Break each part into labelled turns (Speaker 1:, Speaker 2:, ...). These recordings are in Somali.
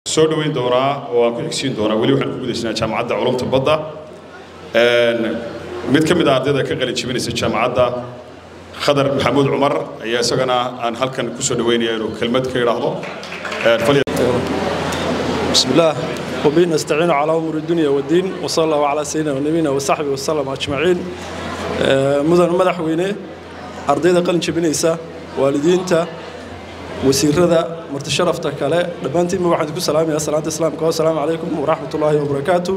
Speaker 1: soo dhoweyn doonaa oo aan ku xigsiin doonaa weli waxaan ku gudaysnaa jaamacadda culumta badda mid ka mid a ardayda ka qalin jebinaysa jaamacadda khadar maxamuud cumar ayaa isagana aan halkan ku soo dhoweynaya inuu kelmad ka idhaahdo
Speaker 2: بسم الله وبه نستعين على أمور الدنيا والدين وصلى الله على سيدنا ونبينا وصحبه وسلم أجمعين مدن مدحوينه أرضيدا قلن جبنيسا والدينتا وسيردا مرتشرفتا كله دبانتي ما واحد كل سلام يا سلام السلام السلام عليكم ورحمة الله وبركاته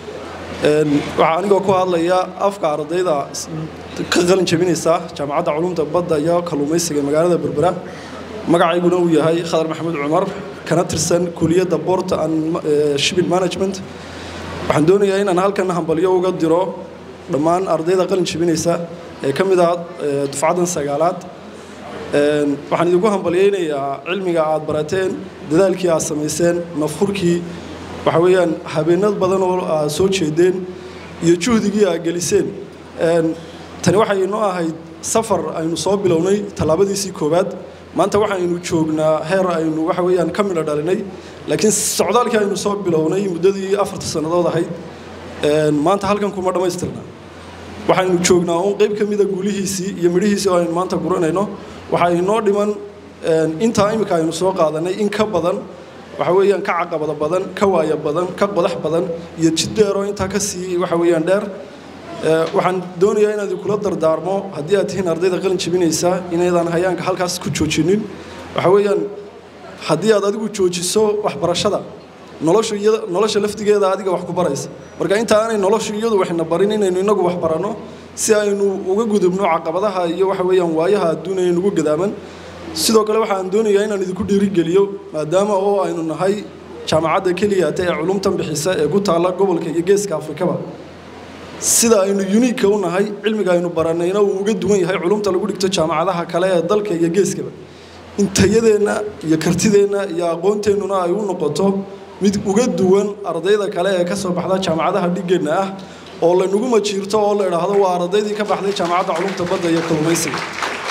Speaker 2: waxaan anigoo ku hadlaya afka ardayda ka qalin jabinaysa jaamacadda culumta badda iyo kalluumaysiga magaalada berbera magacayguna uu yahay khadar maxamuud cumar kana tirsan kuliyadda boort and shipping management waxaan doonayaa inaan halkan hambalyo uga diro dhammaan ardayda qalin jabinaysa ee ka mid ah dufcaddan sagaalaad waxaan idinku hambalyaynayaa cilmiga aad barateen dadaalkii aad samayseen nafhurkii waxa weeyaan habeenad badan oo aad soo jeedeen iyo juhdigii aad geliseen tani waxay inoo ahayd safar aynu soo bilownay tallaabadiisii koowaad maanta waxaynu joognaa heer aynu waxa weeyaan ka midho dhalinay laakiin socdaalkii aynu soo bilownay muddadii afarta sannadood ahayd maanta halkan kuma dhammaystirna waxaynu joognaa uun qayb ka mida guulihiisii iyo midhihiisii oo aynu maanta guranayno waxaa inoo dhiman intaa iminka aynu soo qaadanay in ka badan waxa weeyaan ka caqabada badan ka waaya badan ka qodax badan iyo jid dheeroo intaa ka sii waxa weeyaan dheer waxaan doonayaa inaad kula dardaarmo haddii aad tihiin ardayda qalin jebinaysa inaydaan hayaanka halkaas ku joojinin waxa weeyaan haddii aad adigu joojiso waxbarashada noloshu iyada nolosha laftigeeda adiga wax ku baraysa marka inta aanay noloshu iyadu waxna barin inaynu inagu wax baranno si aynu uga gudubno caqabadaha iyo waxa weeyaan waayaha adduunya nugu gadaaman sidoo kale waxaan doonayaa inaan idinku dhiirigeliyo maadaama oo aynu nahay jaamacadda keliyata ee culumtan bixisa ee ku taalla gobolka iyo geeska afrikaba sida aynu uniika u nahay cilmiga aynu baranayna uu uga duwan yahay culumta lagu dhigto jaamacadaha kale ee dalka iyo geeskaba in tayadeenna iyo kartideenna iyo aqoonteennuna ay u noqoto mid uga duwan ardayda kale ee ka soo baxda jaamacadaha dhigeenna ah oo laynagu majiirto oo la idhaahdo waa ardaydii ka baxday jaamacadda culumta badda iyo kalluumaysiga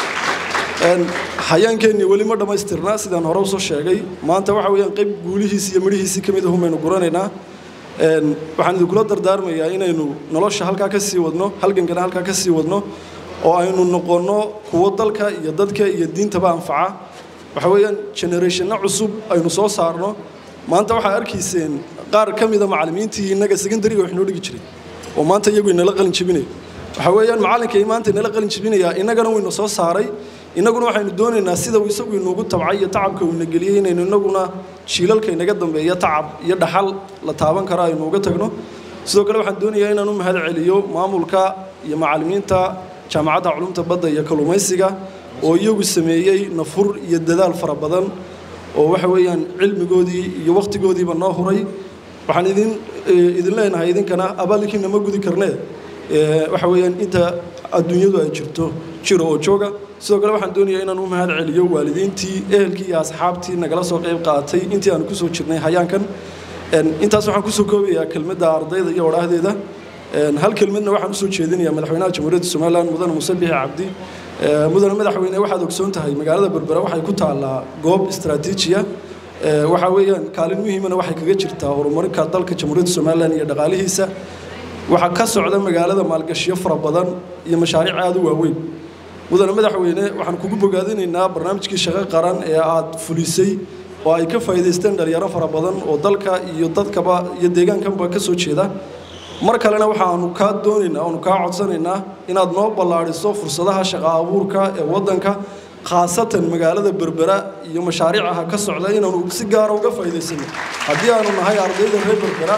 Speaker 2: hayaankeenni weli ma dhammaystirna sidaan hore usoo sheegay maanta waxa weeyaan qayb guulihiisi iyo midhihiisii ka mid ahun baynu guranaynaa waxaan idinkula dardaarmayaa inaynu nolosha halkaa ka sii wadno halgankana halkaa ka sii wadno oo aynu noqonno kuwo dalka iyo dadka iyo diintaba anfaca waxa weeyaan generationna cusub aynu soo saarno maanta waxaa arkayseen qaar ka mida macallimiintii innaga secondariga wax noo dhigi jiray oo maanta iyagu inala qalin jebinayo waxa weeyaan macallinkay maanta inala qalin jebinayaa innagana wayna soo saaray innaguna waxaynu doonaynaa sida uu isagu inuugu tabcay iyo tacabka uuna geliyey inaynu innaguna jiilalka inaga dambeeya tacab iyo dhaxal la taaban karo aynu uga tagno sidoo kale waxaan doonayaa inaan u mahad celiyo maamulka iyo macallimiinta jaamacadda culumta badda iyo kalluumaysiga oo iyagu sameeyey nafur iyo dadaal fara badan oo waxa weeyaan cilmigoodii iyo wakhtigoodiiba noo huray waxaan idin idin leenahay idinkana abaalkiina ma gudi karnee waxa weeyaan inta adduunyadu ay jirto jiro oo jooga sidoo kale waxaan doonayaa inaan u mahad celiyo waalidiintii ehelkii iyo asxaabtii nagala soo qayb qaatay intii aan kusoo jirnay hayaankan intaas waxaan kusoo koobayaa kelmadda ardayda iyo odhaahdeeda hal kelmadna waxaan usoo jeedinayaa madaxweynaha jamhuuriyadda somalilan mudane muuse bixi cabdi mudane madaxweyne waxaad ogsoon tahay magaalada berbera waxay ku taallaa goob istaraatiijiya waxaa weeyaan kaalin muhiimana waxay kaga jirtaa horumarinka dalka jamhuuriyadda somalilan iyo dhaqaalihiisa waxaa ka socda magaalada maalgashiyo fara badan iyo mashaariic aada u waaweyn mudane madaxweyne waxaan kugu bogaadinaynaa barnaamijkii shaqo qaran ee aad fulisay oo ay ka faa'iidaysteen dhalinyaro fara badan oo dalka iyo dadkaba iyo deegaankanba ka soo jeeda mar kalena waxaanu kaa doonaynaa oonu kaa codsanaynaa inaad noo ballaadhiso fursadaha shaqo abuurka ee waddanka khaasatan magaalada berbera iyo mashaariicaha ka socda inaanu si gaara uga faa'iidaysano haddii aanu nahay ardayda reer berbera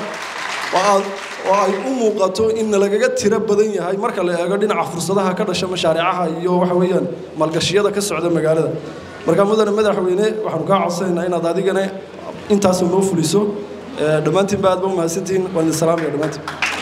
Speaker 2: oo ay u muuqato in lagaga tiro badan yahay marka la eego dhinaca fursadaha ka dhasha mashaariicaha iyo waxa weeyaan maalgashiyada ka socda magaalada marka mudane madaxweyne waxaanu kaa codsanaynaa inaad adigana intaas noo fuliso dhammaantiin ba aad ba umahadsantihiin waan idin salaamaya dhammaantiin